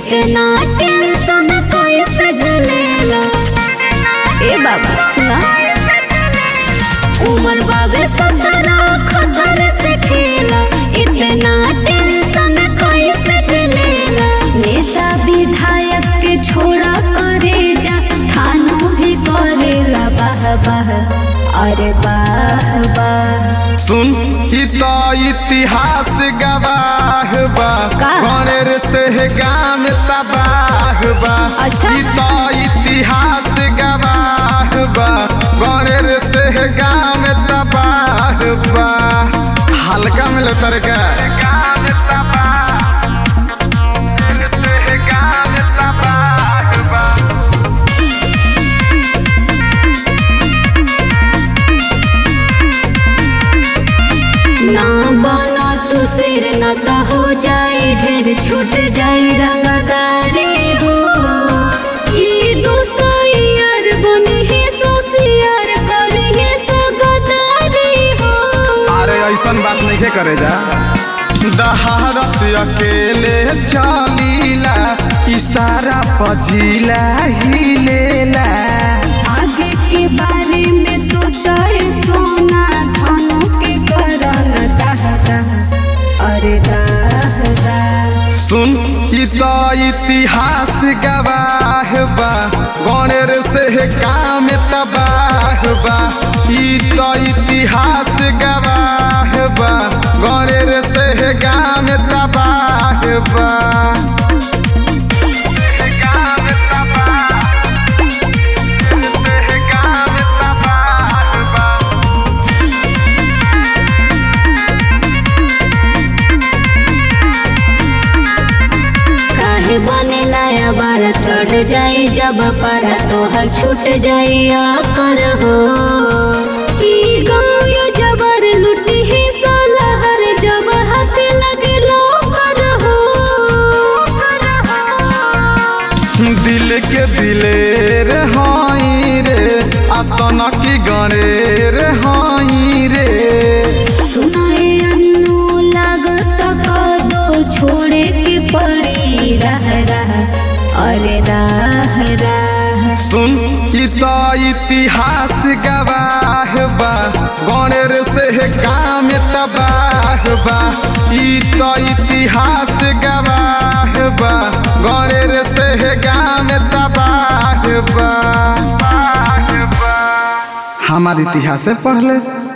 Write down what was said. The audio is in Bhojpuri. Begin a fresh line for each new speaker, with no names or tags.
इतना टेंशन कैसे झेलेला ए बाबा सुना उमर बाबे सदरा खतर से खेला इतना टेंशन कैसे झेलेला नेता विधायक के छोड़ा करे जा थानों भी करेला बाह बाह अरे बाह बाह
सुन ई तो इतिहास गवाह बा
का?
गणेर से गान तबाह बा
अच्छा।
ई तो इतिहास गवाह बा गणेर से गान तबाह बा हल्का मिले तरका
ना बना तू सिर न तो हो जाए ढेर छूट जाए रंगदारी हो ई दोस्त यार बने ही सोसियार करे ही सगदारी हो
अरे ऐसन बात नहीं करे जा दहारत अकेले चलीला इशारा पजीला हिलेला
आगे के बारे में सोचाए सोना धनों के करन दाह दाह अरे दाह दाह
सुन ई तो इतिहास गवाह बा गणेर से काम तबाह बा ई तो इतिहास गवाह बा गणेर से काम तबाह बा
काहे बने लाया बार चढ़ जाई जब पारा तोहर छूट जाई कर हो ई गाँव यो जबर लुटी ही सोलहर जब हाथ लगे लो कर हो
दिल के दिलेर हाई रे आसन की गणेर हाई रे
सुनाए अन्नू लागत कदो छोड़े के पड़ी रह रह अरे राह राह
सुन ई तो इतिहास गवाह बा गणेर से काम तबाह बा ई तो इतिहास गवाह बा गणेर से काम तबाह बा हमार इतिहास पढ़ ले